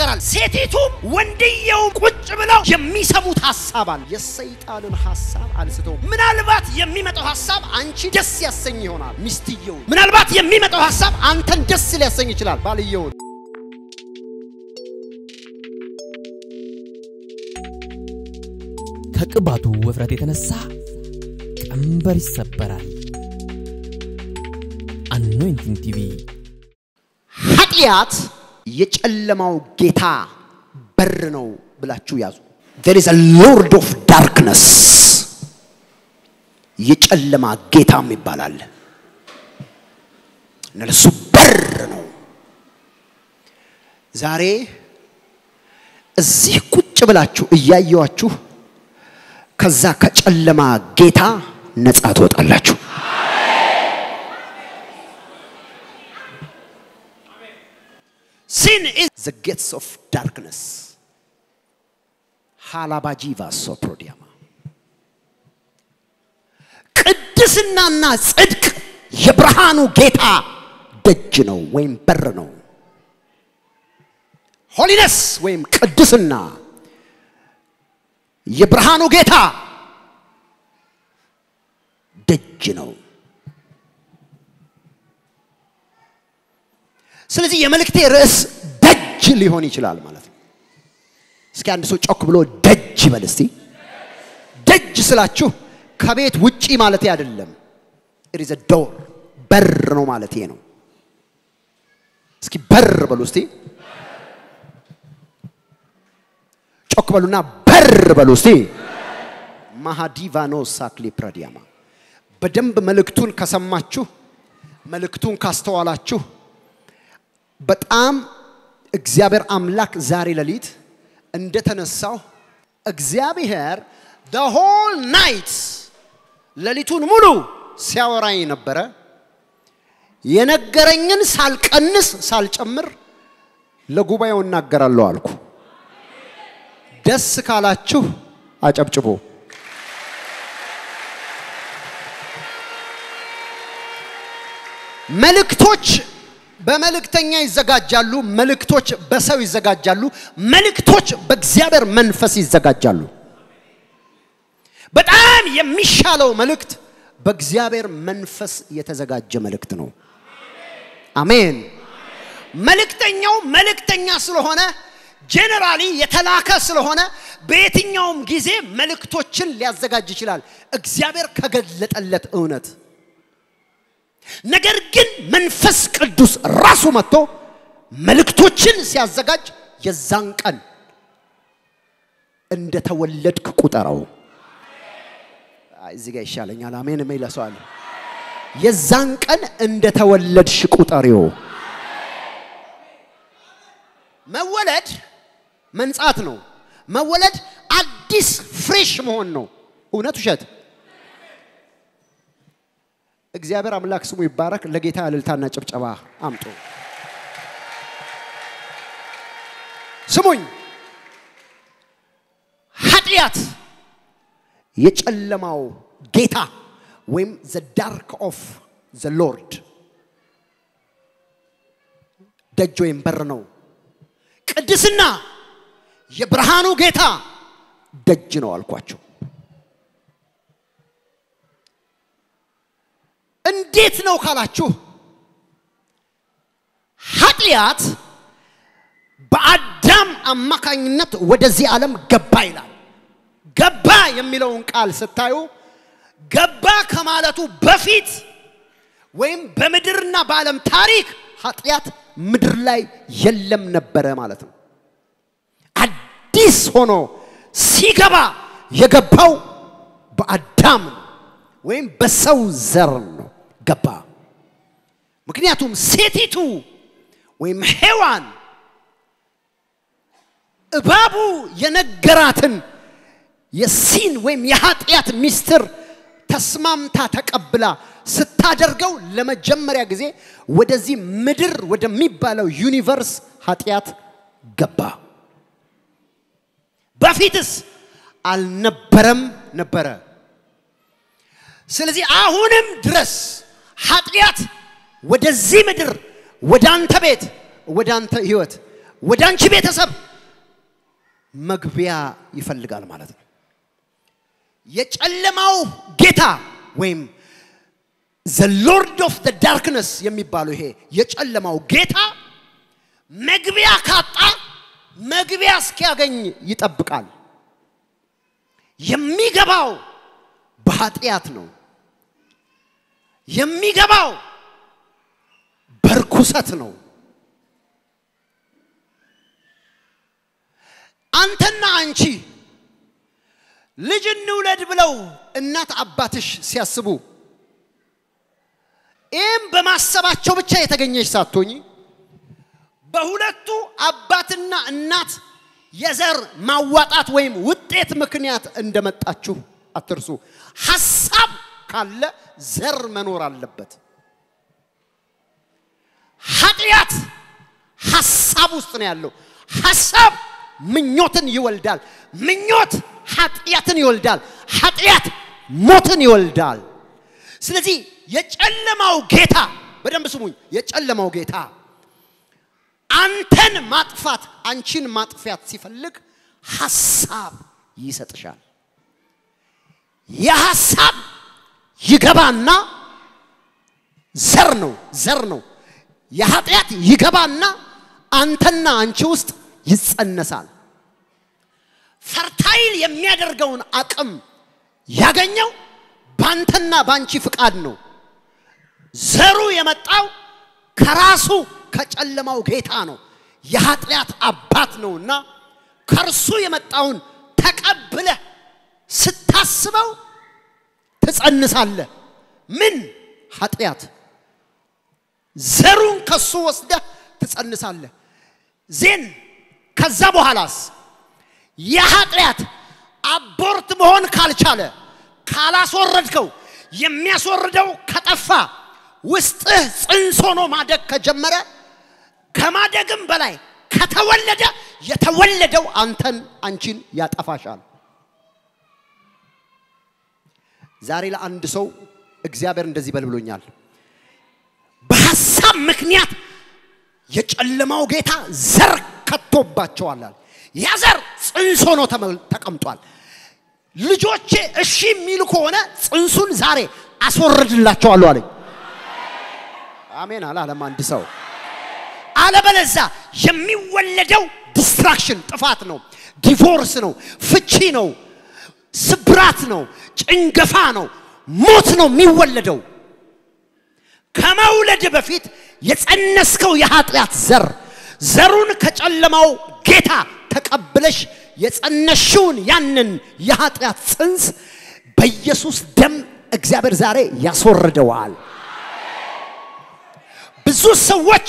ይናገራል። ሴቲቱም ወንድየው ቁጭ ብለው የሚሰሙት ሀሳብ አለ። የሰይጣንን ሀሳብ አንስተው ምናልባት የሚመጣው ሀሳብ አንቺ ደስ ያሰኝ ይሆናል። ሚስትየው ምናልባት የሚመጣው ሀሳብ አንተን ደስ ሊያሰኝ ይችላል። ባልየውን ከቅባቱ ውፍረት የተነሳ ቀንበር ይሰበራል። አኖይንቲንግ ቲቪ ኃጢአት የጨለማው ጌታ በር ነው ብላችሁ ያዙ። there is a lord of darkness የጨለማ ጌታም ይባላል። እነሱ በር ነው። ዛሬ እዚህ ቁጭ ብላችሁ እያየዋችሁ ከዛ ከጨለማ ጌታ ነፃ ትወጣላችሁ። Sin is the gates of darkness. ሃላባጂቫ ሶፕሮዲያማ ቅድስናና ጽድቅ የብርሃኑ ጌታ ደጅ ነው ወይም በር ነው። ሆሊነስ ወይም ቅድስና የብርሃኑ ጌታ ደጅ ነው። ስለዚህ የመልእክቴ ርዕስ ደጅ ሊሆን ይችላል ማለት ነው። እስኪ አንድ ሰው ጮክ ብሎ ደጅ ይበል እስቲ። ደጅ ስላችሁ ከቤት ውጪ ማለት አይደለም። ኢት ኢዝ ዶር በር ነው ማለት ነው። እስኪ በር በሉ እስቲ። ጮክ በሉና በር በሉ እስቲ። ማሃዲቫኖ ሳክሊ ፕራዲያማ በደንብ መልእክቱን ከሰማችሁ መልእክቱን ካስተዋላችሁ በጣም እግዚአብሔር አምላክ ዛሬ ሌሊት እንደተነሳው እግዚአብሔር the whole night ሌሊቱን ሙሉ ሲያወራኝ ነበረ። የነገረኝን ሳልቀንስ ሳልጨምር ለጉባኤው እናገራለሁ አልኩ። ደስ ካላችሁ አጨብጭቦ መልእክቶች በመልእክተኛ ይዘጋጃሉ። መልእክቶች በሰው ይዘጋጃሉ። መልእክቶች በእግዚአብሔር መንፈስ ይዘጋጃሉ። በጣም የሚሻለው መልእክት በእግዚአብሔር መንፈስ የተዘጋጀ መልእክት ነው። አሜን። መልእክተኛው መልእክተኛ ስለሆነ ጄኔራሊ የተላከ ስለሆነ በየትኛውም ጊዜ መልእክቶችን ሊያዘጋጅ ይችላል፣ እግዚአብሔር ከገለጠለት እውነት ነገር ግን መንፈስ ቅዱስ ራሱ መጥቶ መልእክቶችን ሲያዘጋጅ የዛን ቀን እንደተወለድክ ቁጠረው። እዚህ ጋር ይሻለኛል። አሜን የሚለሰዋል። የዛን ቀን እንደተወለድሽ ቁጠሪው። መወለድ መንጻት ነው። መወለድ አዲስ ፍሬሽ መሆን ነው። እውነት ውሸት? እግዚአብሔር አምላክ ስሙ ይባረክ። ለጌታ እልልታና ጭብጨባ አምጡ። ስሙኝ፣ ኃጢአት የጨለማው ጌታ ወይም ዘ ዳርክ ኦፍ ዘ ሎርድ ደጅ ወይም በር ነው። ቅድስና የብርሃኑ ጌታ ደጅ ነው አልኳቸው። እንዴት ነው ካላችሁ ኃጢአት በአዳም አማካኝነት ወደዚህ ዓለም ገባ ይላል። ገባ የሚለውን ቃል ስታዩ ገባ ከማለቱ በፊት ወይም በምድርና በዓለም ታሪክ ኃጢአት ምድር ላይ የለም ነበረ ማለት ነው። አዲስ ሆኖ ሲገባ የገባው በአዳም ነው ወይም በሰው ዘር ነው ገባ። ምክንያቱም ሴቲቱ ወይም ሔዋን እባቡ የነገራትን የሲን ወይም የኃጢአት ሚስጥር ተስማምታ ተቀብላ ስታደርገው ለመጀመሪያ ጊዜ ወደዚህ ምድር ወደሚባለው ዩኒቨርስ ኃጢአት ገባ። በፊትስ አልነበረም ነበረ። ስለዚህ አሁንም ድረስ ኃጢአት ወደዚህ ምድር ወደ አንተ ቤት ወደ አንተ ህይወት ወደ አንቺ ቤተሰብ መግቢያ ይፈልጋል ማለት ነው። የጨለማው ጌታ ወይም ዘ ሎርድ ኦፍ ዘ ዳርክነስ የሚባለው ይሄ የጨለማው ጌታ መግቢያ ካጣ መግቢያ እስኪያገኝ ይጠብቃል። የሚገባው በኃጢአት ነው። የሚገባው በርኩሰት ነው። አንተና አንቺ ልጅ እንውለድ ብለው እናት አባትሽ ሲያስቡ ይህም በማሰባቸው ብቻ የተገኘች ሳትሆኝ በሁለቱ አባትና እናት የዘር ማዋጣት ወይም ውጤት ምክንያት እንደመጣችሁ አትርሱ። ሐሳብ ካለ ዘር መኖር አለበት። ኃጢአት ሐሳብ ውስጥ ነው ያለው። ሐሳብ ምኞትን ይወልዳል። ምኞት ኃጢአትን ይወልዳል። ኃጢአት ሞትን ይወልዳል። ስለዚህ የጨለማው ጌታ በደንብ ስሙኝ፣ የጨለማው ጌታ አንተን ማጥፋት አንቺን ማጥፊያት ሲፈልግ ሐሳብ ይሰጥሻል። የሐሳብ ይገባና ዘር ነው ዘር ነው። የኃጢአት ይገባና አንተና አንቺ ውስጥ ይጸነሳል። ፈርታይል የሚያደርገውን አቅም ያገኘው ባንተና ባንቺ ፍቃድ ነው። ዘሩ የመጣው ከራሱ ከጨለማው ጌታ ነው። የኃጢአት አባት ነውና ከእርሱ የመጣውን ተቀብለህ ስታስበው ትጸንሳለህ። ምን ኃጢአት ዘሩን ከሱ ወስደህ ትጸንሳለህ። ዜን ከዛ በኋላስ የኃጢአት አቦርት መሆን ካልቻለ ካላስወረድከው የሚያስወርደው ከጠፋ ውስጥህ ጽንስ ሆኖ ማደግ ከጀመረ ከማደግም በላይ ከተወለደ የተወለደው አንተን አንቺን ያጠፋሻል። ዛሬ ለአንድ ሰው እግዚአብሔር እንደዚህ በል ብሎኛል። በሐሳብ ምክንያት የጨለማው ጌታ ዘር ከቶባቸዋል። አለ። ያ ዘር ጽንስ ሆኖ ተመ- ተቀምጧል። ልጆቼ እሺ የሚሉ ከሆነ ጽንሱን ዛሬ አስወርድላቸዋለሁ አለኝ። አሜን አላለም አንድ ሰው። አለበለዛ የሚወለደው ዲስትራክሽን ጥፋት ነው፣ ዲቮርስ ነው፣ ፍቺ ነው፣ ስብራት ነው፣ ጭንገፋ ነው፣ ሞት ነው የሚወለደው። ከመውለድ በፊት የጸነስከው የኃጢአት ዘር ዘሩን ከጨለማው ጌታ ተቀብለሽ የጸነሽውን ያንን የኃጢአት ጽንስ በኢየሱስ ደም እግዚአብሔር ዛሬ ያስወርደዋል። ብዙ ሰዎች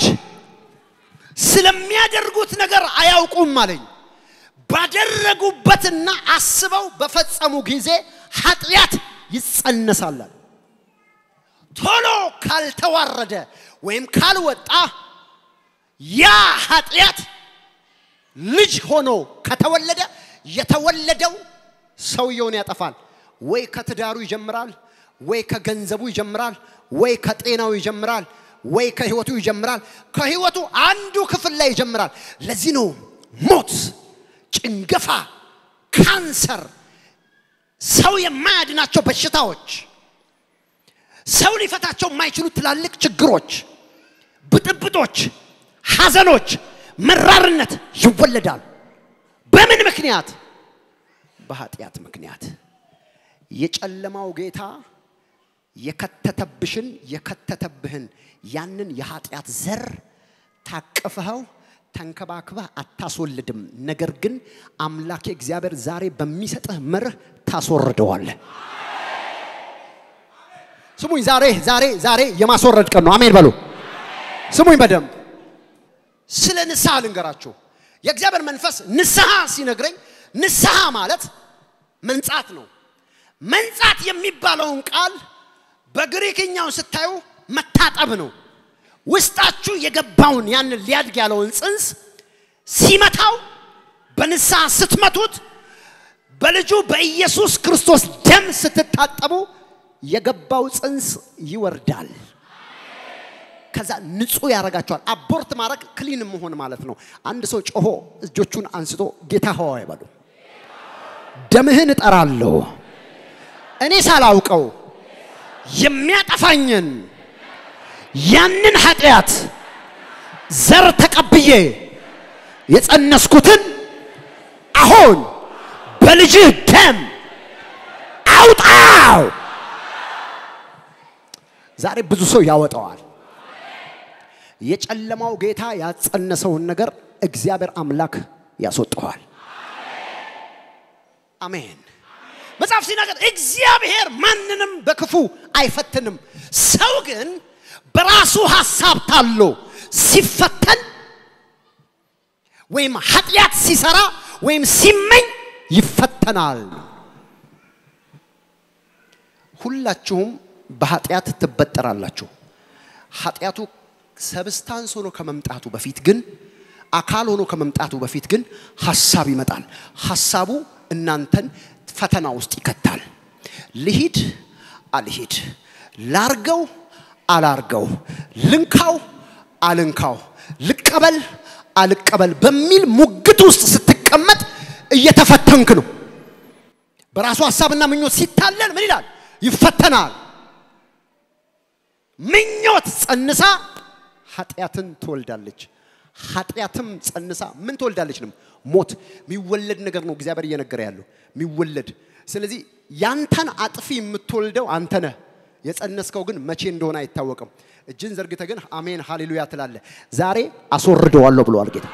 ስለሚያደርጉት ነገር አያውቁም አለኝ። ባደረጉበትና አስበው በፈጸሙ ጊዜ ኃጢአት ይጸነሳል። አለ። ቶሎ ካልተዋረደ ወይም ካልወጣ ያ ኃጢአት ልጅ ሆኖ ከተወለደ የተወለደው ሰውየውን ያጠፋል። ወይ ከትዳሩ ይጀምራል፣ ወይ ከገንዘቡ ይጀምራል፣ ወይ ከጤናው ይጀምራል፣ ወይ ከህይወቱ ይጀምራል። ከህይወቱ አንዱ ክፍል ላይ ይጀምራል። ለዚህ ነው ሞት፣ ጭንገፋ፣ ካንሰር፣ ሰው የማያድናቸው በሽታዎች፣ ሰው ሊፈታቸው የማይችሉ ትላልቅ ችግሮች፣ ብጥብጦች፣ ሐዘኖች፣ መራርነት ይወለዳል። በምን ምክንያት? በኃጢአት ምክንያት። የጨለማው ጌታ የከተተብሽን የከተተብህን ያንን የኃጢአት ዘር ታቅፈኸው ተንከባክበህ አታስወልድም። ነገር ግን አምላኬ እግዚአብሔር ዛሬ በሚሰጥህ መርህ ታስወርደዋለህ። ስሙኝ፣ ዛሬ ዛሬ ዛሬ የማስወረድ ቀን ነው። አሜን በሉ። ስሙኝ በደንብ ስለ ንስሐ ልንገራችሁ። የእግዚአብሔር መንፈስ ንስሐ ሲነግረኝ ንስሐ ማለት መንጻት ነው። መንጻት የሚባለውን ቃል በግሪክኛው ስታዩ መታጠብ ነው። ውስጣችሁ የገባውን ያንን ሊያድግ ያለውን ጽንስ ሲመታው በንስሐ ስትመቱት በልጁ በኢየሱስ ክርስቶስ ደም ስትታጠቡ የገባው ጽንስ ይወርዳል። ከዛ ንጹህ ያደርጋቸዋል። አቦርት ማድረግ ክሊን መሆን ማለት ነው። አንድ ሰው ጮሆ እጆቹን አንስቶ ጌታ ሆይ በሉ ደምህን እጠራለሁ እኔ ሳላውቀው የሚያጠፋኝን ያንን ኃጢአት ዘር ተቀብዬ የጸነስኩትን አሁን በልጅህ ደም አውጣው። ዛሬ ብዙ ሰው ያወጣዋል። የጨለማው ጌታ ያጸነሰውን ነገር እግዚአብሔር አምላክ ያስወጠዋል። አሜን። መጽሐፍ ሲናገር እግዚአብሔር ማንንም በክፉ አይፈትንም። ሰው ግን በራሱ ሐሳብ ታሎ ሲፈተን ወይም ኃጢአት ሲሰራ ወይም ሲመኝ ይፈተናል። ሁላችሁም በኃጢአት ትበጠራላችሁ። ኃጢአቱ ሰብስታንስ ሆኖ ከመምጣቱ በፊት ግን አካል ሆኖ ከመምጣቱ በፊት ግን ሐሳብ ይመጣል። ሐሳቡ እናንተን ፈተና ውስጥ ይከታል። ልሂድ አልሂድ፣ ላርገው አላርገው፣ ልንካው አልንካው፣ ልቀበል አልቀበል በሚል ሙግት ውስጥ ስትቀመጥ እየተፈተንክ ነው። በራሱ ሐሳብና ምኞት ሲታለል ምን ይላል? ይፈተናል። ምኞት ጸንሳ ኃጢአትን ትወልዳለች። ኃጢአትም ጸንሳ ምን ትወልዳለች? ነው ሞት። የሚወለድ ነገር ነው እግዚአብሔር እየነገረ ያለው የሚወለድ። ስለዚህ ያንተን አጥፊ የምትወልደው አንተ ነህ። የጸነስከው ግን መቼ እንደሆነ አይታወቅም። እጅን ዘርግተ ግን አሜን ሃሌሉያ ትላለ። ዛሬ አስወርደዋለሁ ብለዋል ጌታ።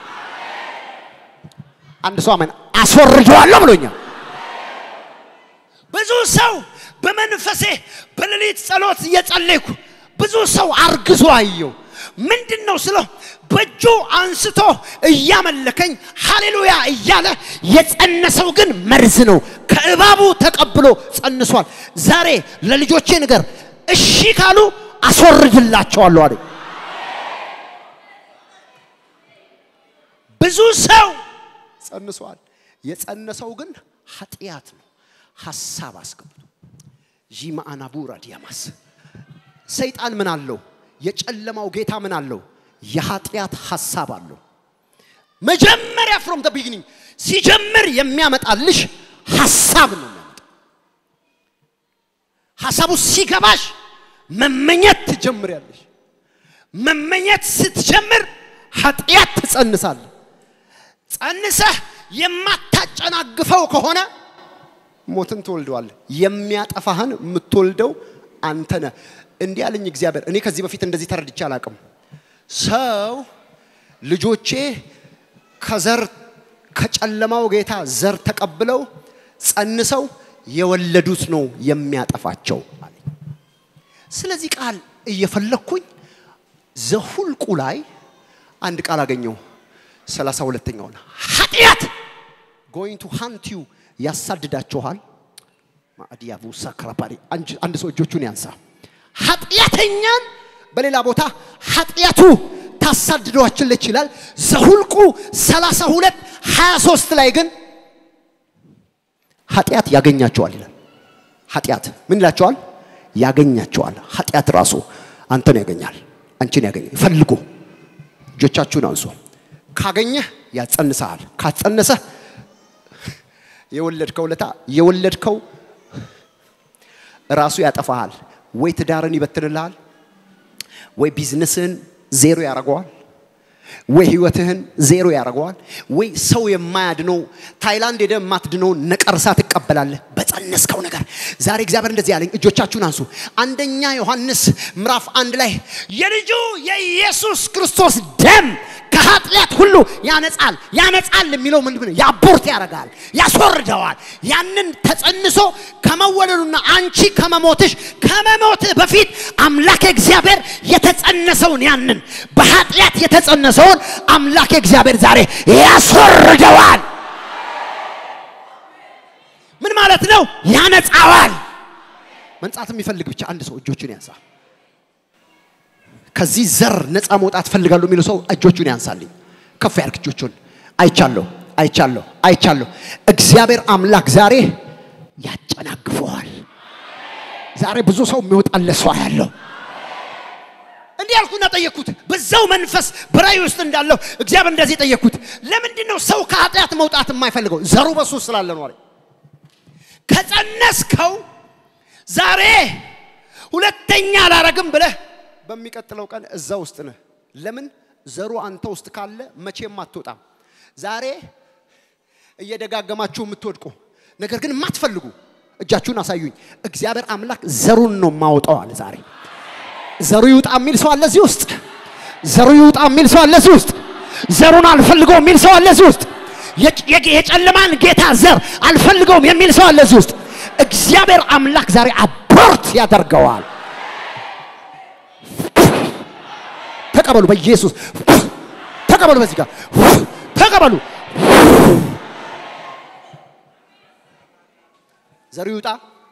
አንድ ሰው አሜን አስወርደዋለሁ ብሎኛል። ብዙ ሰው በመንፈሴ በሌሊት ጸሎት እየጸለይኩ ብዙ ሰው አርግዞ አየው። ምንድን ነው ስለው በእጁ አንስቶ እያመለከኝ ሃሌሉያ እያለ የጸነሰው ግን መርዝ ነው። ከእባቡ ተቀብሎ ጸንሷል። ዛሬ ለልጆቼ ነገር እሺ ካሉ አስወርድላቸዋለሁ አለኝ። ብዙ ሰው ጸንሷል። የጸነሰው ግን ኃጢአት ነው። ሐሳብ አስገብቶ ዢማአናቡራ ዲያማስ ሰይጣን ምን አለው? የጨለማው ጌታ ምን አለው? የኃጢአት ሐሳብ አለው። መጀመሪያ ፍሮም ደ ቢግኒንግ ሲጀምር የሚያመጣልሽ ሐሳብ ነው የሚያመጣ። ሐሳቡ ሲገባሽ መመኘት ትጀምሪያለሽ። መመኘት ስትጀምር ኃጢአት ትጸንሳለህ። ጸንሰህ የማታጨናግፈው ከሆነ ሞትን ትወልደዋለህ። የሚያጠፋህን የምትወልደው አንተ ነህ። እንዲህ አለኝ እግዚአብሔር። እኔ ከዚህ በፊት እንደዚህ ተረድቼ አላቅም። ሰው ልጆቼ ከዘር ከጨለማው ጌታ ዘር ተቀብለው ጸንሰው የወለዱት ነው የሚያጠፋቸው አለኝ። ስለዚህ ቃል እየፈለግኩኝ ዘሁልቁ ላይ አንድ ቃል አገኘው። ሰላሳ ሁለተኛውን ኃጢአት ጎይንግ ቱ ሃንት ዩ ያሳድዳችኋል። ማዕዲያቡ ሳክራፓሪ አንድ ሰው እጆቹን ያንሳ። ኃጢአተኛን በሌላ ቦታ ኃጢአቱ ታሳድዷችለች ይላል። ዘሁልቁ 32 23 ላይ ግን ኃጢአት ያገኛቸዋል ይላል። ኃጢአት ምን ይላቸዋል? ያገኛቸዋል። ኃጢአት ራሱ አንተን ያገኛል፣ አንቺን ያገኛል። ፈልጎ እጆቻችሁን አንሱ። ካገኘህ ያጸንሰሃል። ካጸነሰህ የወለድከው ለታ የወለድከው ራሱ ያጠፋሃል። ወይ ትዳርን ይበትንልሃል፣ ወይ ቢዝነስህን ዜሮ ያደርገዋል፣ ወይ ህይወትህን ዜሮ ያደርገዋል፣ ወይ ሰው የማያድነው ታይላንድ ሄደ የማትድነውን ነቀርሳ ትቀበላለህ በጸነስከው ነገር። ዛሬ እግዚአብሔር እንደዚህ ያለኝ እጆቻችሁን አንሱ። አንደኛ ዮሐንስ ምዕራፍ አንድ ላይ የልጁ የኢየሱስ ክርስቶስ ደም ከኃጢአት ሁሉ ያነጻል። ያነጻል የሚለው ምንድን ነው? ያቦርት ያደርጋል፣ ያስወርደዋል። ያንን ተጸንሶ ከመወለዱና አንቺ ከመሞትሽ ከመሞትህ በፊት አምላክ እግዚአብሔር የተጸነሰውን ያንን በኃጢአት የተጸነሰውን አምላክ እግዚአብሔር ዛሬ ያስወርደዋል። ምን ማለት ነው? ያነጻዋል። መንጻት የሚፈልግ ብቻ አንድ ሰው እጆቹን ያንሳ። ከዚህ ዘር ነፃ መውጣት ፈልጋለሁ የሚለው ሰው እጆቹን ያንሳልኝ። ከፍ ያርግ እጆቹን። አይቻለሁ፣ አይቻለሁ፣ አይቻለሁ። እግዚአብሔር አምላክ ዛሬ ያጨናግፈዋል። ዛሬ ብዙ ሰው የሚወጣለት ሰው ያለው እንዲህ ያልኩና ጠየቅኩት። በዛው መንፈስ በራእይ ውስጥ እንዳለሁ እግዚአብሔር እንደዚህ ጠየቅኩት። ለምንድን ነው ሰው ከኃጢአት መውጣት የማይፈልገው? ዘሩ በሱ ስላለ ነው አለኝ። ከጸነስከው ዛሬ ሁለተኛ አላረግም ብለህ በሚቀጥለው ቀን እዛ ውስጥ ነህ። ለምን ዘሩ አንተ ውስጥ ካለ መቼም አትወጣም። ዛሬ እየደጋገማችሁ የምትወድቁ ነገር ግን የማትፈልጉ እጃችሁን አሳዩኝ። እግዚአብሔር አምላክ ዘሩን ነው የማወጣው አለ ዛሬ ዘሩ ይውጣ የሚል ሰው አለ እዚህ ውስጥ። ዘሩ ይውጣ የሚል ሰው አለ እዚህ ውስጥ። ዘሩን አልፈልገውም የሚል ሰው አለ እዚህ ውስጥ። የጭ- የጌ- የጨለማን ጌታ ዘር አልፈልገውም የሚል ሰው አለ እዚህ ውስጥ። እግዚአብሔር አምላክ ዛሬ አቦርት ያደርገዋል። ተቀበሉ፣ በኢየሱስ ተቀበሉ፣ በዚህ ጋር ተቀበሉ። ዘሩ ይውጣ፣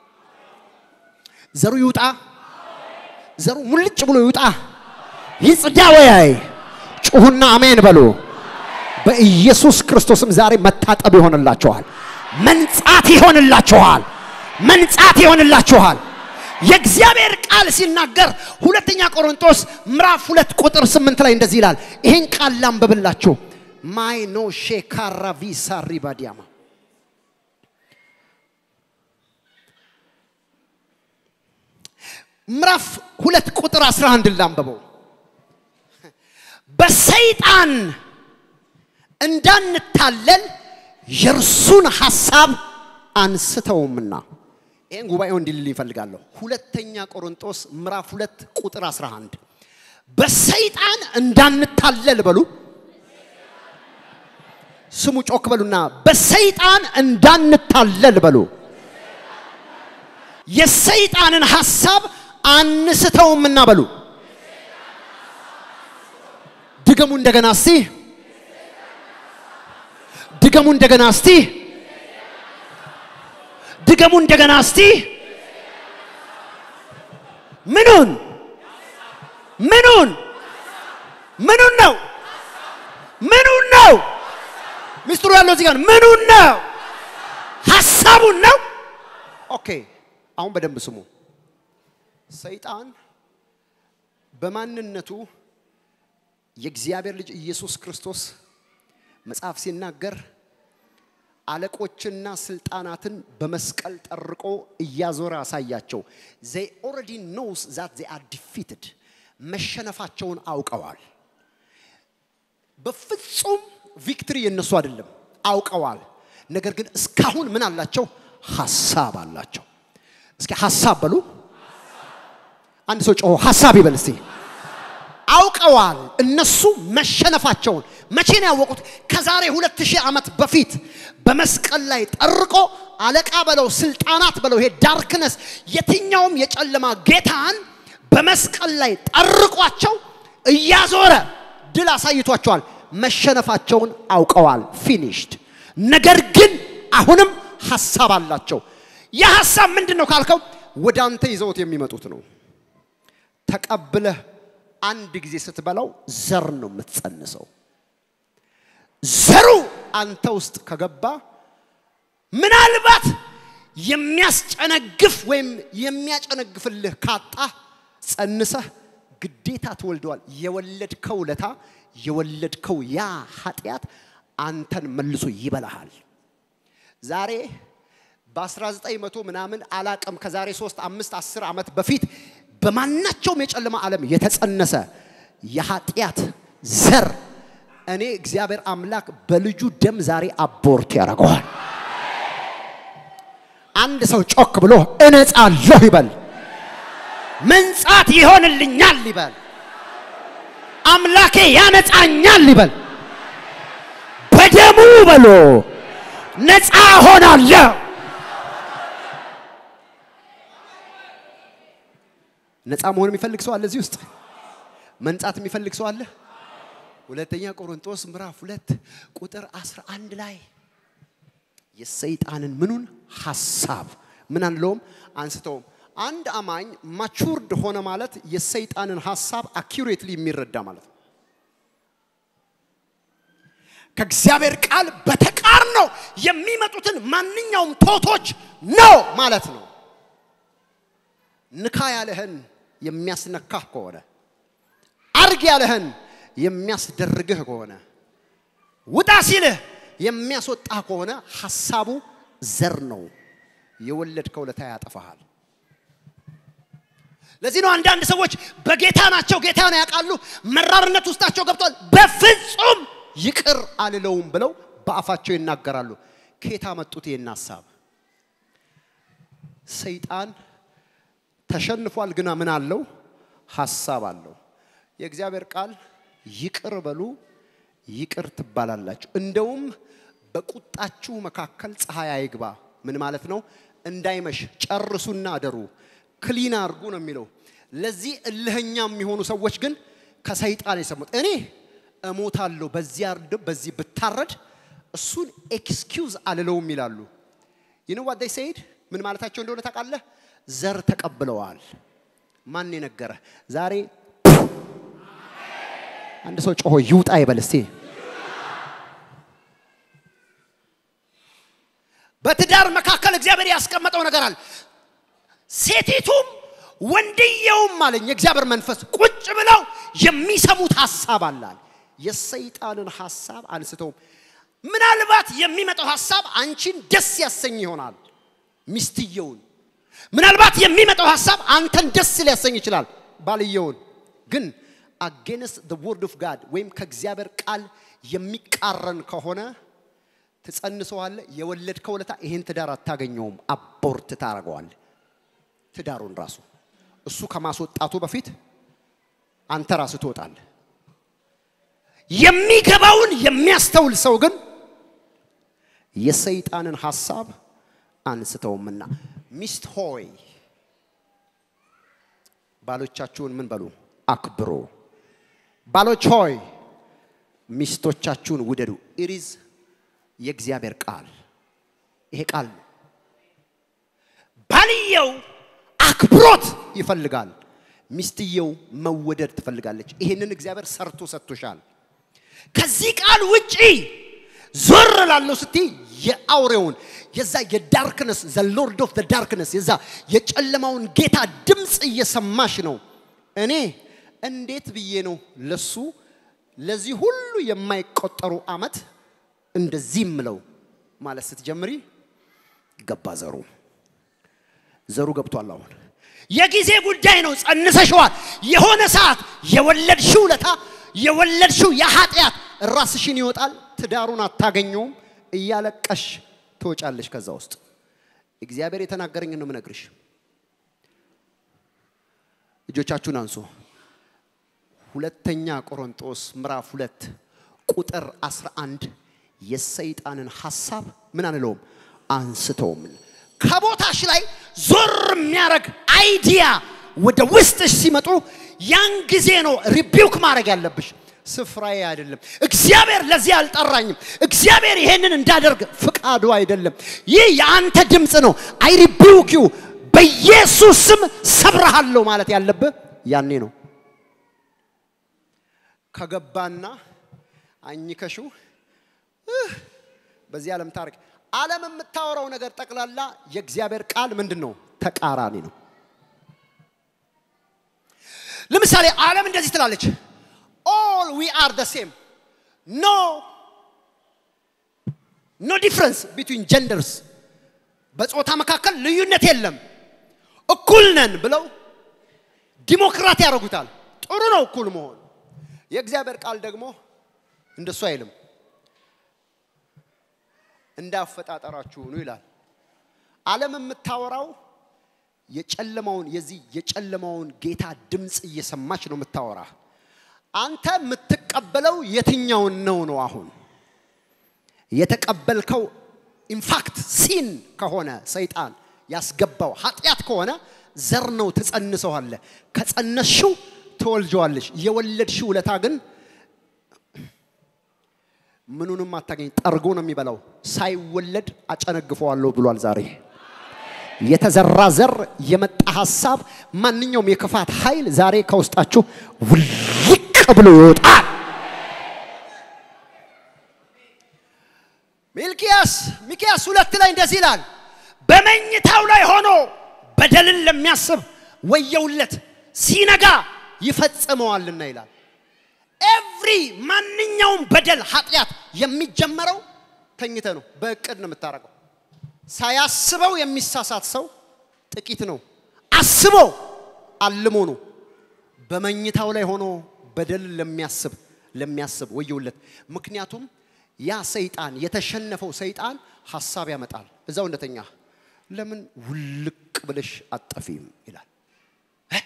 ዘሩ ይውጣ። ዘሩ ሙልጭ ብሎ ይውጣ፣ ይጽዳ። ወያይ ጩሁና አሜን በሉ። በኢየሱስ ክርስቶስም ዛሬ መታጠብ ይሆንላችኋል፣ መንጻት ይሆንላችኋል፣ መንጻት ይሆንላችኋል። የእግዚአብሔር ቃል ሲናገር ሁለተኛ ቆሮንቶስ ምዕራፍ ሁለት ቁጥር ስምንት ላይ እንደዚህ ይላል። ይህን ቃል ላንብብላችሁ። ማይኖ ሼካራቪሳ ሪባዲያማ ምዕራፍ ሁለት ቁጥር 11 ላንብበው። በሰይጣን እንዳንታለል የእርሱን ሐሳብ አንስተውምና። ይህን ጉባኤው እንዲልል ይፈልጋለሁ። ሁለተኛ ቆሮንቶስ ምዕራፍ ሁለት ቁጥር 11 በሰይጣን እንዳንታለል በሉ። ስሙ ጮክ በሉና በሰይጣን እንዳንታለል በሉ። የሰይጣንን ሐሳብ አንስተውምና በሉ። ድገሙ እንደገና እስቲ፣ ድገሙ እንደገና እስቲ፣ ድገሙ እንደገና እስቲ። ምኑን ምኑን ምኑን ነው ምኑን ነው? ሚስጥሩ ያለው እዚህ ጋር ምኑን ነው? ሐሳቡን ነው። ኦኬ አሁን በደንብ ስሙ። ሰይጣን በማንነቱ የእግዚአብሔር ልጅ ኢየሱስ ክርስቶስ መጽሐፍ ሲናገር አለቆችና ስልጣናትን በመስቀል ጠርቆ እያዞረ አሳያቸው። ዘይ ኦልሬዲ ኖውስ ዛት ዘይ አር ዲፊትድ መሸነፋቸውን አውቀዋል። በፍጹም ቪክትሪ የነሱ አይደለም፣ አውቀዋል። ነገር ግን እስካሁን ምን አላቸው? ሐሳብ አላቸው። እስኪ ሐሳብ በሉ። አንድ ሰው ጮሆ ሐሳብ ይበል እስቲ። አውቀዋል እነሱ መሸነፋቸውን። መቼ ነው ያወቁት? ከዛሬ ሁለት ሺህ ዓመት በፊት በመስቀል ላይ ጠርቆ አለቃ በለው ስልጣናት በለው ይሄ ዳርክነስ የትኛውም የጨለማ ጌታን በመስቀል ላይ ጠርቋቸው እያዞረ ድል አሳይቷቸዋል። መሸነፋቸውን አውቀዋል። ፊኒሽድ። ነገር ግን አሁንም ሐሳብ አላቸው። ያ ሐሳብ ምንድን ነው ካልከው ወደ አንተ ይዘውት የሚመጡት ነው። ተቀብለህ አንድ ጊዜ ስትበላው ዘር ነው የምትጸንሰው። ዘሩ አንተ ውስጥ ከገባ ምናልባት የሚያስጨነግፍ ወይም የሚያጨነግፍልህ ካጣ ጸንሰህ ግዴታ ትወልደዋል። የወለድከው ለታ የወለድከው ያ ኃጢአት አንተን መልሶ ይበላሃል። ዛሬ በ1900 ምናምን አላቅም ከዛሬ 3 5 10 ዓመት በፊት በማናቸውም የጨለማ ዓለም የተጸነሰ የኃጢአት ዘር እኔ እግዚአብሔር አምላክ በልጁ ደም ዛሬ አቦርት ያደርገዋል። አንድ ሰው ጮክ ብሎ እነጻለሁ ይበል። መንጻት ይሆንልኛል ይበል። አምላኬ ያነጻኛል ይበል። በደሙ በሎ ነፃ ሆናለሁ። ነፃ መሆን የሚፈልግ ሰው አለ እዚህ ውስጥ? መንጻት የሚፈልግ ሰው አለ? ሁለተኛ ቆሮንቶስ ምዕራፍ ሁለት ቁጥር 11 ላይ የሰይጣንን ምኑን ሐሳብ ምን አንለውም አንስተውም። አንድ አማኝ ማቹርድ ሆነ ማለት የሰይጣንን ሐሳብ አኪሬትሊ የሚረዳ ማለት ነው። ከእግዚአብሔር ቃል በተቃርኖ የሚመጡትን ማንኛውም ቶቶች ነው ማለት ነው። ንካ ያለህን የሚያስነካህ ከሆነ አርግ ያለህን የሚያስደርግህ ከሆነ ውጣ ሲልህ የሚያስወጣህ ከሆነ ሐሳቡ ዘር ነው። የወለድከው ለታ ያጠፋሃል። ለዚህ ነው አንዳንድ ሰዎች በጌታ ናቸው፣ ጌታን ያውቃሉ፣ መራርነት ውስጣቸው ገብቷል። በፍጹም ይቅር አልለውም ብለው በአፋቸው ይናገራሉ። ከየት አመጡት ይህን ሀሳብ? ሰይጣን ተሸንፏል፣ ግና ምን አለው? ሀሳብ አለው። የእግዚአብሔር ቃል ይቅር በሉ ይቅር ትባላላችሁ። እንደውም በቁጣችሁ መካከል ፀሐይ አይግባ። ምን ማለት ነው? እንዳይመሽ ጨርሱና አደሩ፣ ክሊን አድርጉ ነው የሚለው። ለዚህ እልህኛ የሚሆኑ ሰዎች ግን ከሰይጣን የሰሙት እኔ እሞታለሁ በዚህ አርድ በዚህ ብታረድ እሱን ኤክስኪውዝ አልለውም ይላሉ። ይህ ዋት ዴይ ሴድ ምን ማለታቸው እንደሆነ ታውቃለህ? ዘር ተቀብለዋል። ማን የነገረ? ዛሬ አንድ ሰው ጮሆ ይውጣ ይበል እስቲ። በትዳር መካከል እግዚአብሔር ያስቀመጠው ነገር አለ። ሴቲቱም ወንድየውም አለኝ የእግዚአብሔር መንፈስ ቁጭ ብለው የሚሰሙት ሀሳብ አላል። የሰይጣንን ሀሳብ አንስተውም። ምናልባት የሚመጣው ሀሳብ አንቺን ደስ ያሰኝ ይሆናል፣ ሚስትየውን። ምናልባት የሚመጣው ሀሳብ አንተን ደስ ሊያሰኝ ይችላል፣ ባልየውን። ግን አጌንስት ዘ ወርድ ኦፍ ጋድ ወይም ከእግዚአብሔር ቃል የሚቃረን ከሆነ ትጸንሰዋለህ። የወለድከው ለታ ይሄን ትዳር አታገኘውም፣ አቦርት ታደርገዋለህ። ትዳሩን ራሱ እሱ ከማስወጣቱ በፊት አንተ ራስህ ትወጣለህ። የሚገባውን የሚያስተውል ሰው ግን የሰይጣንን ሐሳብ አንስተውምና ሚስት ሆይ ባሎቻችሁን ምን በሉ አክብሩ። ባሎች ሆይ ሚስቶቻችሁን ውደዱ። ኢሪዝ የእግዚአብሔር ቃል ይሄ ቃል ነው። ባልየው አክብሮት ይፈልጋል፣ ሚስትየው መወደድ ትፈልጋለች። ይሄንን እግዚአብሔር ሰርቶ ሰጥቶሻል። ከዚህ ቃል ውጪ ዞር ላለው ስትይ የአውሬውን የዛ የዳርክነስ ዘ ሎርድ ኦፍ ዳርክነስ የዛ የጨለማውን ጌታ ድምፅ እየሰማሽ ነው። እኔ እንዴት ብዬ ነው ለሱ ለዚህ ሁሉ የማይቆጠሩ አመት እንደዚህ ምለው ማለት ስትጀምሪ ገባ ዘሩ ዘሩ ገብቷል። አሁን የጊዜ ጉዳይ ነው። ጸንሰሽዋል። የሆነ ሰዓት የወለድሽው ለታ የወለድሽው የኃጢአት ራስሽን ይወጣል። ትዳሩን አታገኘውም። እያለቀሽ ትወጫለሽ ከዛ ውስጥ። እግዚአብሔር የተናገረኝ ነው የምነግርሽ። እጆቻችሁን አንሱ። ሁለተኛ ቆሮንጦስ ምዕራፍ ሁለት ቁጥር 11 የሰይጣንን ሐሳብ ምን አንለውም አንስተውም። ከቦታሽ ላይ ዞር የሚያደርግ አይዲያ ወደ ውስጥሽ ሲመጡ ያን ጊዜ ነው ሪቢውክ ማድረግ ያለብሽ። ስፍራዬ አይደለም። እግዚአብሔር ለዚህ አልጠራኝም። እግዚአብሔር ይሄንን እንዳደርግ ፍቃዱ አይደለም። ይህ የአንተ ድምፅ ነው። አይ ሪቢውክ ዩ በኢየሱስ ስም ሰብረሃለሁ ማለት ያለብህ ያኔ ነው። ከገባና አኝከሹ በዚህ ዓለም ታሪክ ዓለም የምታወራው ነገር ጠቅላላ የእግዚአብሔር ቃል ምንድን ነው? ተቃራኒ ነው። ለምሳሌ ዓለም እንደዚህ ትላለች፣ ኦል ዊ አር ደ ሴም ኖ ኖ ዲፍረንስ ቢትዊን ጀንደርስ፣ በጾታ መካከል ልዩነት የለም፣ እኩል ነን ብለው ዲሞክራት ያደርጉታል። ጥሩ ነው እኩል መሆን። የእግዚአብሔር ቃል ደግሞ እንደሱ አይልም። እንዳፈጣጠራችሁ ነው ይላል። ዓለም የምታወራው የጨለማውን የዚህ የጨለማውን ጌታ ድምፅ እየሰማች ነው የምታወራ። አንተ የምትቀበለው የትኛውን ነው ነው? አሁን የተቀበልከው ኢንፋክት ሲን ከሆነ ሰይጣን ያስገባው ኃጢአት ከሆነ ዘር ነው፣ ትጸንሰዋለ። ከጸነስሽው ትወልጀዋለሽ። የወለድሽው ውለታ ግን ምኑንም አታገኝ፣ ጠርጎ ነው የሚበላው። ሳይወለድ አጨነግፈዋለሁ ብሏል ዛሬ። የተዘራ ዘር የመጣ ሀሳብ፣ ማንኛውም የክፋት ኃይል ዛሬ ከውስጣችሁ ውልቅ ብሎ ይወጣል። ሚልኪያስ ሚኪያስ ሁለት ላይ እንደዚህ ይላል፣ በመኝታው ላይ ሆኖ በደልን ለሚያስብ ወየውለት ሲነጋ ይፈጽመዋልና ይላል። ኤቭሪ ማንኛውም በደል ኃጢአት የሚጀመረው ተኝተ ነው። በእቅድ ነው የምታደርገው። ሳያስበው የሚሳሳት ሰው ጥቂት ነው። አስቦ አልሞ ነው። በመኝታው ላይ ሆኖ በደል ለሚያስብ ለሚያስብ ወየውለት። ምክንያቱም ያ ሰይጣን የተሸነፈው ሰይጣን ሀሳብ ያመጣል። እዛው እንደተኛ ለምን ውልቅ ብለሽ አጠፊም ይላል። እ?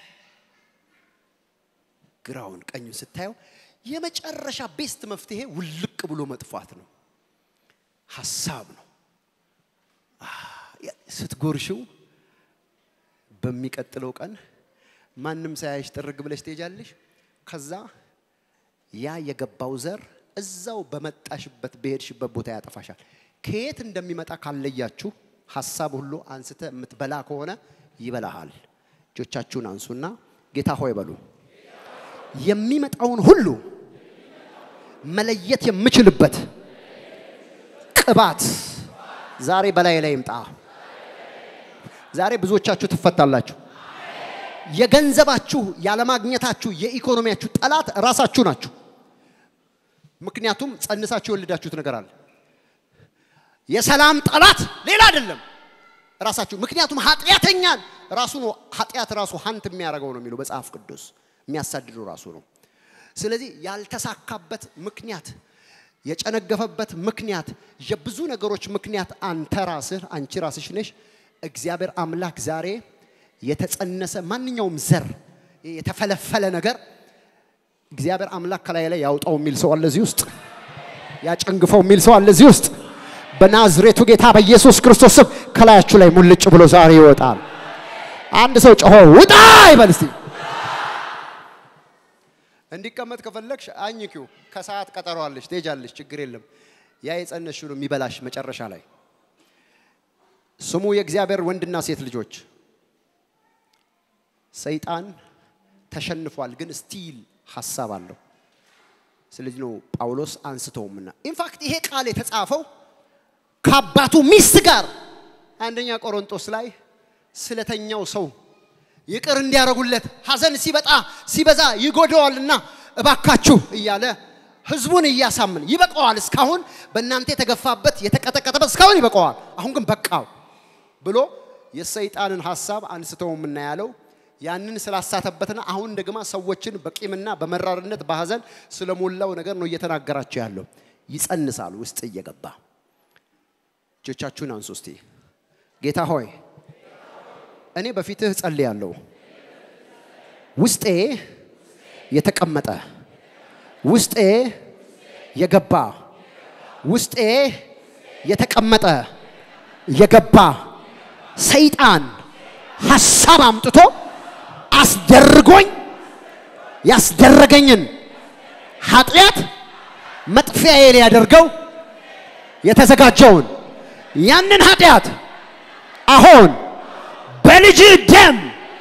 ግራውን ቀኙን ስታየው የመጨረሻ ቤስት መፍትሄ ውልቅ ብሎ መጥፋት ነው። ሀሳብ ነው። ስትጎርሽው በሚቀጥለው ቀን ማንም ሳያይሽ ጥርግ ብለሽ ትሄጃለሽ። ከዛ ያ የገባው ዘር እዛው በመጣሽበት በሄድሽበት ቦታ ያጠፋሻል። ከየት እንደሚመጣ ካለያችሁ ሀሳብ ሁሉ አንስተ የምትበላ ከሆነ ይበላሃል። እጆቻችሁን አንሱና ጌታ ሆይ በሉ። የሚመጣውን ሁሉ መለየት የምችልበት ቅባት ዛሬ በላይ ላይ ይምጣ። ዛሬ ብዙዎቻችሁ ትፈታላችሁ። የገንዘባችሁ ያለማግኘታችሁ የኢኮኖሚያችሁ ጠላት ራሳችሁ ናችሁ። ምክንያቱም ጸንሳችሁ የወለዳችሁት ነገር አለ። የሰላም ጠላት ሌላ አይደለም ራሳችሁ። ምክንያቱም ኃጢአተኛን ራሱ ነው ኃጢአት ራሱ ሀንት የሚያደርገው ነው የሚለው መጽሐፍ ቅዱስ የሚያሳድደው ራሱ ነው። ስለዚህ ያልተሳካበት ምክንያት የጨነገፈበት ምክንያት የብዙ ነገሮች ምክንያት አንተ ራስህ አንቺ ራስሽ ነሽ። እግዚአብሔር አምላክ ዛሬ የተጸነሰ ማንኛውም ዘር የተፈለፈለ ነገር እግዚአብሔር አምላክ ከላይ ላይ ያውጣው የሚል ሰው አለ እዚህ ውስጥ፣ ያጨንግፈው የሚል ሰው አለ እዚህ ውስጥ። በናዝሬቱ ጌታ በኢየሱስ ክርስቶስ ስም ከላያችሁ ላይ ሙልጭ ብሎ ዛሬ ይወጣል። አንድ ሰው ጮሆ ውጣ ይበል እስቲ። እንዲቀመጥ ከፈለግሽ አኝኪው። ከሰዓት ቀጠሮ አለሽ፣ ትሄጃለሽ፣ ችግር የለም። ያ የጸነስሽው ነው የሚበላሽ መጨረሻ ላይ። ስሙ የእግዚአብሔር ወንድና ሴት ልጆች፣ ሰይጣን ተሸንፏል፣ ግን ስቲል ሀሳብ አለው። ስለዚህ ነው ጳውሎስ አንስተውምና ኢንፋክት ይሄ ቃል የተጻፈው ከአባቱ ሚስት ጋር አንደኛ ቆሮንቶስ ላይ ስለተኛው ሰው ይቅር እንዲያደርጉለት ሐዘን ሲበጣ ሲበዛ ይጎደዋልና እባካችሁ እያለ ህዝቡን እያሳምን ይበቀዋል፣ እስካሁን በእናንተ የተገፋበት የተቀጠቀጠበት እስካሁን ይበቀዋል፣ አሁን ግን በቃው ብሎ የሰይጣንን ሀሳብ አንስተው የምናያለው ያንን ስላሳተበትና አሁን ደግማ ሰዎችን በቂምና በመራርነት በሐዘን ስለሞላው ነገር ነው እየተናገራቸው ያለው። ይጸንሳል ውስጥ እየገባ እጆቻችሁን አንሱ እስቲ። ጌታ ሆይ እኔ በፊትህ ጸልያለሁ። ውስጤ የተቀመጠ ውስጤ የገባ ውስጤ የተቀመጠ የገባ ሰይጣን ሐሳብ አምጥቶ አስደርጎኝ ያስደረገኝን ኃጢአት መጥፊያዬ ሊያደርገው የተዘጋጀውን ያንን ኃጢአት አሁን በልጅ ደም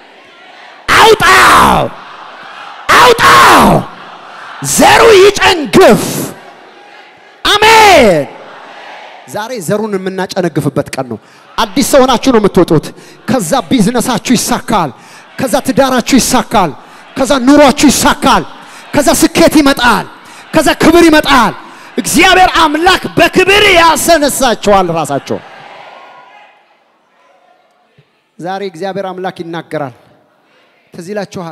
አውጣው አውጣው፣ ዘሩ ይጨንግፍ። አሜን። ዛሬ ዘሩን የምናጨነግፍበት ቀን ነው። አዲስ ሰው ሆናችሁ ነው የምትወጡት። ከዛ ቢዝነሳችሁ ይሳካል። ከዛ ትዳራችሁ ይሳካል። ከዛ ኑሯችሁ ይሳካል። ከዛ ስኬት ይመጣል። ከዛ ክብር ይመጣል። እግዚአብሔር አምላክ በክብር ያሰነሳቸዋል ራሳቸው ዛሬ እግዚአብሔር አምላክ ይናገራል። ትዝ ይላችኋል።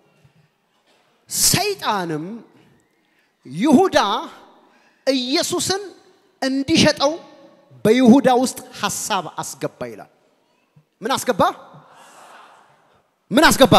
ሰይጣንም ይሁዳ ኢየሱስን እንዲሸጠው በይሁዳ ውስጥ ሐሳብ አስገባ ይላል። ምን አስገባ? ምን አስገባ?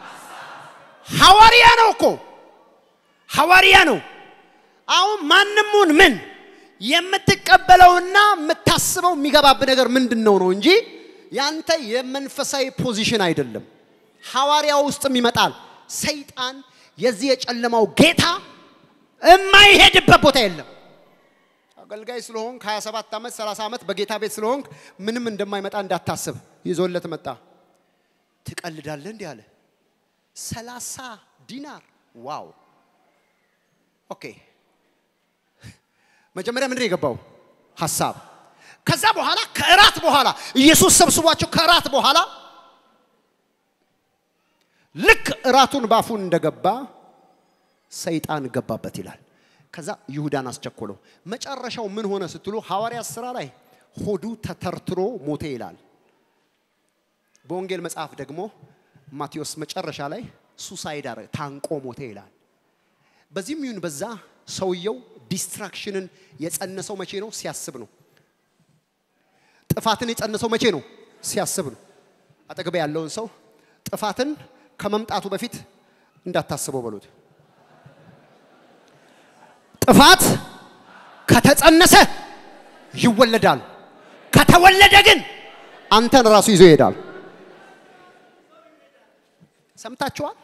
ሐዋርያ ነው እኮ ሐዋርያ ነው። አሁን ማንሙን ምን የምትቀበለውና የምታስበው የሚገባብ ነገር ምንድን ነው ነው እንጂ ያንተ የመንፈሳዊ ፖዚሽን አይደለም። ሐዋርያ ውስጥም ይመጣል። ሰይጣን የዚህ የጨለማው ጌታ የማይሄድበት ቦታ የለም። አገልጋይ ስለሆንክ 27 ዓመት 30 ዓመት በጌታ ቤት ስለሆንክ ምንም እንደማይመጣ እንዳታስብ ይዞለት መጣ። ትቀልዳለህ እንዲህ አለ። 30 ዲናር ዋው! ኦኬ። መጀመሪያ ምንድን ነው የገባው ሐሳብ ከዛ በኋላ ከእራት በኋላ ኢየሱስ ሰብስቧቸው ከእራት በኋላ ልክ እራቱን ባፉን እንደገባ ሰይጣን ገባበት ይላል። ከዛ ይሁዳን አስቸኮለው። መጨረሻው ምን ሆነ ስትሉ ሐዋርያት ሥራ ላይ ሆዱ ተተርትሮ ሞተ ይላል። በወንጌል መጽሐፍ ደግሞ ማቴዎስ መጨረሻ ላይ ሱሳይድ አረ ታንቆ ሞተ ይላል። በዚህም ይሁን በዛ ሰውየው ዲስትራክሽንን የጸነሰው መቼ ነው? ሲያስብ ነው። ጥፋትን የጸነሰው መቼ ነው? ሲያስብ ነው። አጠገብ ያለውን ሰው ጥፋትን ከመምጣቱ በፊት እንዳታስበው በሉት። ጥፋት ከተጸነሰ ይወለዳል። ከተወለደ ግን አንተን ራሱ ይዞ ይሄዳል። ሰምታችኋል?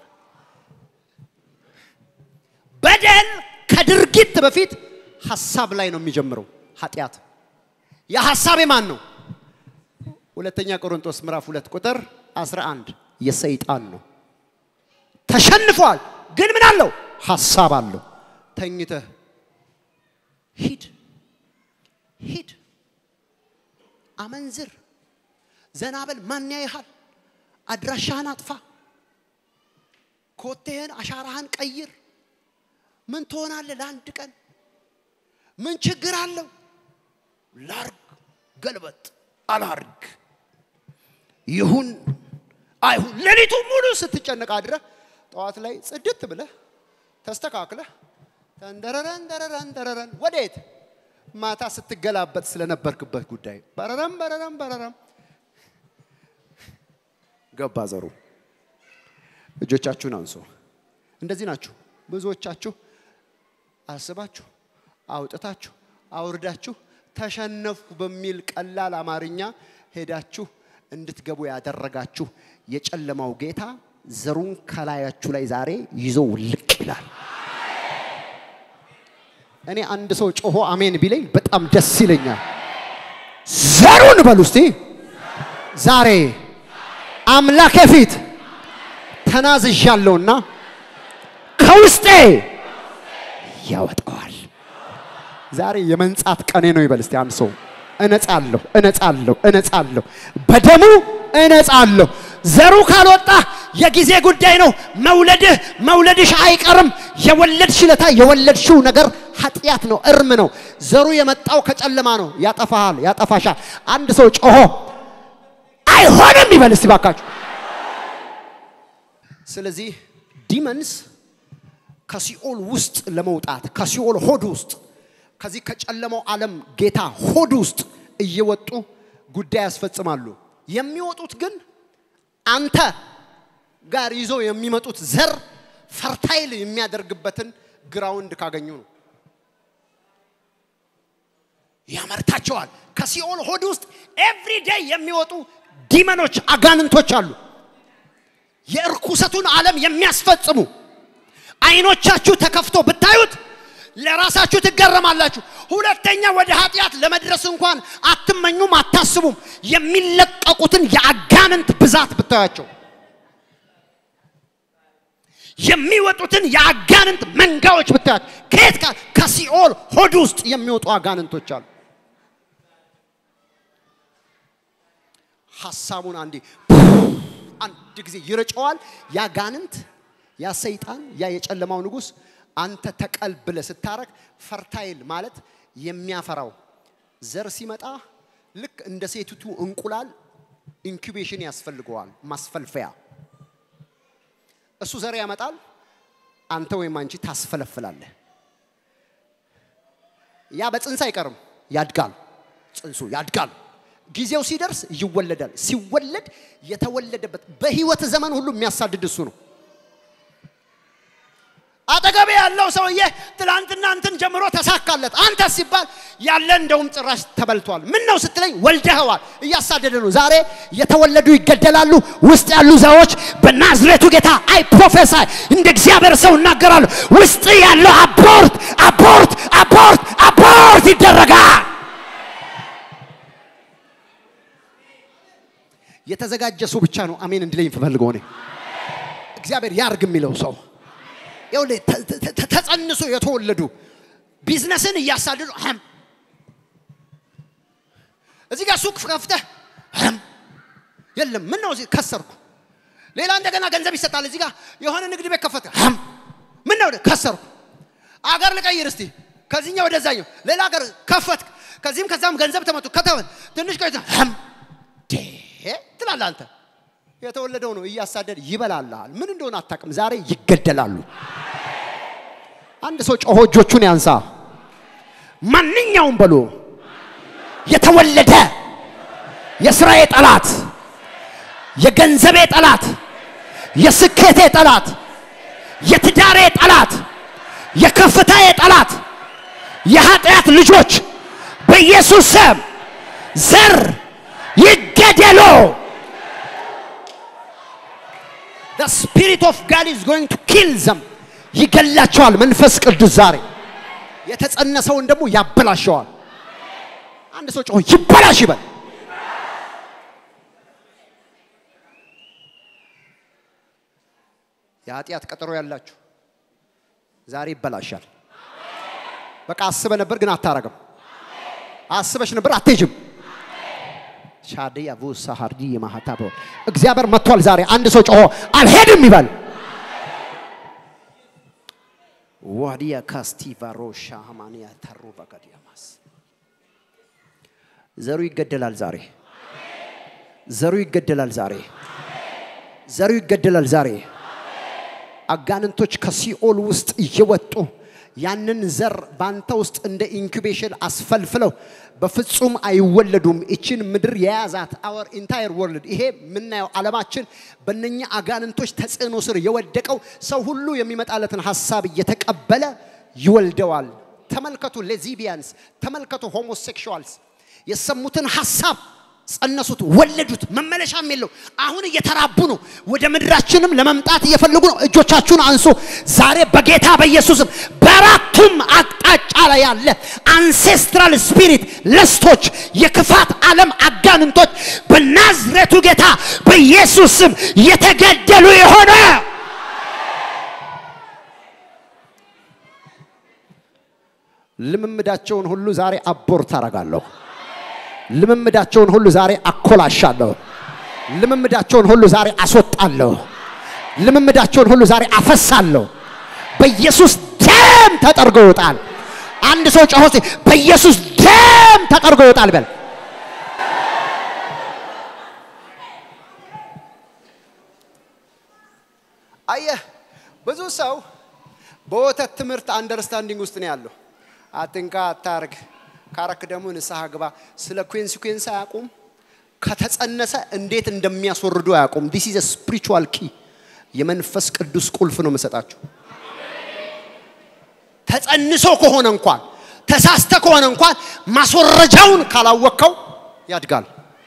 በደል ከድርጊት በፊት ሀሳብ ላይ ነው የሚጀምረው። ኃጢአት የሀሳብ የማን ነው? ሁለተኛ ቆሮንቶስ ምዕራፍ ሁለት ቁጥር 11 የሰይጣን ነው። ተሸንፏል፣ ግን ምን አለው? ሀሳብ አለው። ተኝተህ ሂድ ሂድ፣ አመንዝር፣ ዘናበል፣ ማን ያይሃል? አድራሻህን አጥፋ፣ ኮቴህን አሻራህን ቀይር። ምን ትሆናለህ? ለአንድ ቀን ምን ችግር አለው? ላርግ፣ ገልበጥ፣ አላርግ፣ ይሁን አይሁን፣ ሌሊቱ ሙሉ ስትጨነቅ አድረህ ጠዋት ላይ ጽድት ብለህ ተስተካክለህ ተንደረረን ደረረን ደረረን ወዴት? ማታ ስትገላበጥ ስለነበርክበት ጉዳይ በረረም በረረም በረረም ገባ ዘሩ። እጆቻችሁን አንሱ። እንደዚህ ናችሁ ብዙዎቻችሁ። አስባችሁ አውጥታችሁ አውርዳችሁ ተሸነፍኩ በሚል ቀላል አማርኛ ሄዳችሁ እንድትገቡ ያደረጋችሁ የጨለማው ጌታ ዘሩን ከላያችሁ ላይ ዛሬ ይዞ ውልቅ ይላል። እኔ አንድ ሰው ጮሆ አሜን ቢለኝ በጣም ደስ ይለኛል። ዘሩን በሉ እስቲ ዛሬ አምላኬ ፊት ተናዝዣለሁና ከውስጤ ያወጣዋል። ዛሬ የመንጻት ቀኔ ነው ይበል እስቲ አንድ ሰው። እነጻለሁ፣ እነጻለሁ፣ እነጻለሁ፣ በደሙ እነጻለሁ። ዘሩ ካልወጣ የጊዜ ጉዳይ ነው። መውለድህ መውለድሽ አይቀርም። የወለድሽ ለታ የወለድሽው ነገር ኃጢአት ነው፣ እርም ነው። ዘሩ የመጣው ከጨለማ ነው። ያጠፋሃል፣ ያጠፋሻል። አንድ ሰው ጮሆ አይሆንም ይበል እስቲ ባካችሁ። ስለዚህ ዲመንስ ከሲኦል ውስጥ ለመውጣት ከሲኦል ሆድ ውስጥ ከዚህ ከጨለማው ዓለም ጌታ ሆድ ውስጥ እየወጡ ጉዳይ ያስፈጽማሉ። የሚወጡት ግን አንተ ጋር ይዘው የሚመጡት ዘር ፈርታይል የሚያደርግበትን ግራውንድ ካገኙ ነው። ያመርታቸዋል። ከሲኦል ሆድ ውስጥ ኤቭሪ ዴይ የሚወጡ ዲመኖች አጋንንቶች አሉ። የእርኩሰቱን ዓለም የሚያስፈጽሙ አይኖቻችሁ ተከፍቶ ብታዩት ለራሳችሁ ትገረማላችሁ። ሁለተኛ ወደ ኃጢአት ለመድረስ እንኳን አትመኙም፣ አታስቡም። የሚለቀቁትን የአጋንንት ብዛት ብታያቸው የሚወጡትን የአጋንንት መንጋዎች ብታያቸው ከየት ጋር ከሲኦል ሆድ ውስጥ የሚወጡ አጋንንቶች አሉ። ሀሳቡን አንዴ አንድ ጊዜ ይረጨዋል። ያ ጋንንት፣ ያ ሰይጣን፣ ያ የጨለማው ንጉሥ አንተ ተቀል ብለህ ስታረግ ፈርታይል ማለት የሚያፈራው ዘር ሲመጣ ልክ እንደ ሴቲቱ እንቁላል ኢንኩቤሽን ያስፈልገዋል፣ ማስፈልፈያ። እሱ ዘር ያመጣል፣ አንተ ወይም አንቺ ታስፈለፍላለህ። ያ በጽንስ አይቀርም፣ ያድጋል። ጽንሱ ያድጋል። ጊዜው ሲደርስ ይወለዳል። ሲወለድ የተወለደበት በህይወት ዘመን ሁሉ የሚያሳድድ እሱ ነው። አጠገቤ ያለው ሰውዬ ትላንትና እንትን ጀምሮ ተሳካለት። አንተ ሲባል ያለ እንደውም ጭራሽ ተበልቷል። ምን ነው ስትለኝ ወልደኸዋል። እያሳደደ ነው። ዛሬ የተወለዱ ይገደላሉ። ውስጥ ያሉ ዛዎች በናዝሬቱ ጌታ አይ ፕሮፌሳይ እንደ እግዚአብሔር ሰው እናገራሉ። ውስጥ ያለው አቦርት አቦርት አቦርት አቦርት ይደረጋል። የተዘጋጀ ሰው ብቻ ነው አሜን እንዲለኝ ፈልገው እኔ እግዚአብሔር ያርግ የሚለው ሰው ይኸውልህ ተጸንሶ የተወለዱ ቢዝነስን እያሳደዱ አም እዚህ ጋር ሱቅ ከፍተህ አም የለም ምን ነው እዚህ ከሰርኩ ሌላ እንደገና ገንዘብ ይሰጣል እዚህ ጋር የሆነ ንግድ ቤት ከፈተ አም ምን ነው ከሰርኩ አገር ልቀይር እስቲ ከዚህኛው ወደዛኛው ሌላ ሀገር ከፈትክ ከዚህም ከዛም ገንዘብ ተመቱ ከተመት ትንሽ ቆይተ ህም ዴ ትላለህ አንተ የተወለደው ነው እያሳደድ ይበላልሃል ምን እንደሆነ አታውቅም ዛሬ ይገደላሉ አንድ ሰው ጮሆ እጆቹን ያንሳ ማንኛውም በሎ የተወለደ የስራዬ ጠላት የገንዘቤ ጠላት የስኬቴ ጠላት የትዳሬ ጠላት የከፍታዬ ጠላት የኃጢአት ልጆች በኢየሱስ ስም ዘር ይገደሉ the spirit of God is going to kill them ይገላቸዋል መንፈስ ቅዱስ ዛሬ የተጸነሰውን ደግሞ ያበላሸዋል አንድ ሰው ጮሆ ይበላሽ ይበል የኃጢአት ቀጠሮ ያላችሁ ዛሬ ይበላሻል በቃ አስበ ነበር ግን አታረግም አስበሽ ነበር አትሄጅም ሻዲያ ቡሳ ሀርዲ የማሃታ እግዚአብሔር መጥቷል ዛሬ አንድ ሰው ጮሆ አልሄድም ይበል ዋዲያ ካስቲቫሮ ሻማንያ ተሩ በቀዲያማስ ዘሩ ይገደላል ዛሬ ዘሩ ይገደላል ዛሬ ዘሩ ይገደላል ዛሬ አጋንንቶች ከሲኦል ውስጥ እየወጡ ያንን ዘር ባንተ ውስጥ እንደ ኢንኩቤሽን አስፈልፍለው በፍጹም አይወለዱም። እችን ምድር የያዛት አወር ኢንታየር ወርልድ ይሄ የምናየው ዓለማችን በእነኛ አጋንንቶች ተጽዕኖ ስር የወደቀው ሰው ሁሉ የሚመጣለትን ሀሳብ እየተቀበለ ይወልደዋል። ተመልከቱ ሌዚቢያንስ፣ ተመልከቱ ሆሞሴክሹዋልስ የሰሙትን ሀሳብ ጸነሱት፣ ወለዱት። መመለሻም የለው። አሁን እየተራቡ ነው። ወደ ምድራችንም ለመምጣት እየፈለጉ ነው። እጆቻችሁን አንሱ። ዛሬ በጌታ በኢየሱስም በአራቱም አቅጣጫ ላይ ያለ አንሴስትራል ስፒሪት ለስቶች፣ የክፋት ዓለም አጋንንቶች በናዝሬቱ ጌታ በኢየሱስ ስም የተገደሉ የሆነ ልምምዳቸውን ሁሉ ዛሬ አቦርት አረጋለሁ። ልምምዳቸውን ሁሉ ዛሬ አኮላሻለሁ። ልምምዳቸውን ሁሉ ዛሬ አስወጣለሁ። ልምምዳቸውን ሁሉ ዛሬ አፈሳለሁ። በኢየሱስ ደም ተጠርጎ ይወጣል። አንድ ሰው ጮሆ እስቲ በኢየሱስ ደም ተጠርጎ ይወጣል በል። አየህ ብዙ ሰው በወተት ትምህርት አንደርስታንዲንግ ውስጥ ነው ያለው። አትንካ፣ አታርግ፣ ካረክ ደግሞ ንስሐ ግባ። ስለ ኮንሲኩዌንስ አያውቁም። ከተጸነሰ እንዴት እንደሚያስወርዱ አያውቁም። ዲስ ኢዝ ስፒሪቹዋል ኪ የመንፈስ ቅዱስ ቁልፍ ነው የምሰጣችሁ። ተጸንሶ ከሆነ እንኳን ተሳስተ ከሆነ እንኳን ማስወረጃውን ካላወቅከው ያድጋል።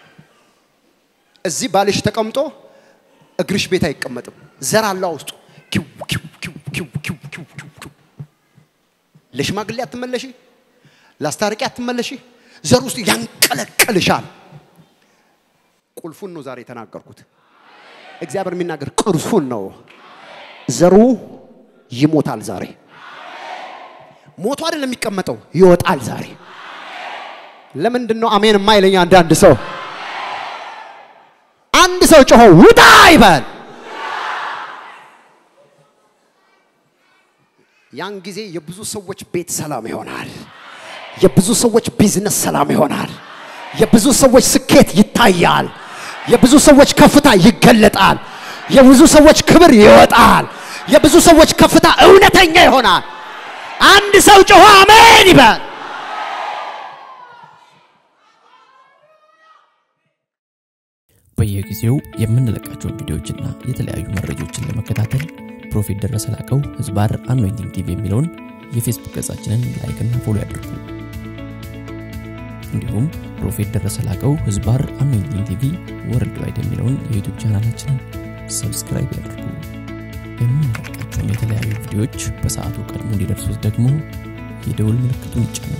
እዚህ ባልሽ ተቀምጦ እግርሽ ቤት አይቀመጥም። ዘር አለው ውስጡ። ኪው ኪው ኪው ኪው ኪው ኪው ኪው ኪው። ለሽማግሌ አትመለሺ፣ ለአስታራቂ አትመለሺ። ዘር ውስጥ ያንቀለቀልሻል። ቁልፉን ነው ዛሬ የተናገርኩት። እግዚአብሔር የሚናገር ቁልፉን ነው። ዘሩ ይሞታል ዛሬ። ሞቶ አይደለም የሚቀመጠው፣ ይወጣል ዛሬ። ለምንድን ነው አሜን የማይለኝ አንዳንድ ሰው? አንድ ሰው ጮሆ ውጣ ይበል። ያን ጊዜ የብዙ ሰዎች ቤት ሰላም ይሆናል። የብዙ ሰዎች ቢዝነስ ሰላም ይሆናል። የብዙ ሰዎች ስኬት ይታያል። የብዙ ሰዎች ከፍታ ይገለጣል። የብዙ ሰዎች ክብር ይወጣል። የብዙ ሰዎች ከፍታ እውነተኛ ይሆናል። አንድ ሰው ጮሆ አሜን ይበል። በየጊዜው የምንለቃቸውን ቪዲዮዎችና የተለያዩ መረጃዎችን ለመከታተል ፕሮፌት ደረሰ ላቀው ህዝባር አኖይንቲንግ ቲቪ የሚለውን የፌስቡክ ገጻችንን ላይክና ፎሎ ያድርጉ። እንዲሁም ፕሮፌት ደረሰ ላቀው ህዝባር አኖይንቲንግ ቲቪ ወርልድ ዋይድ የሚለውን የዩቱብ ቻናላችንን ሰብስክራይብ ያድርጉ። የምንለቃቸውን የተለያዩ ቪዲዮዎች በሰዓቱ ቀድሞ እንዲደርሱት ደግሞ የደውል ምልክቱን ይጫኑ።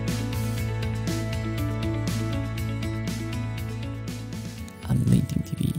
አኖይንቲንግ ቲቪ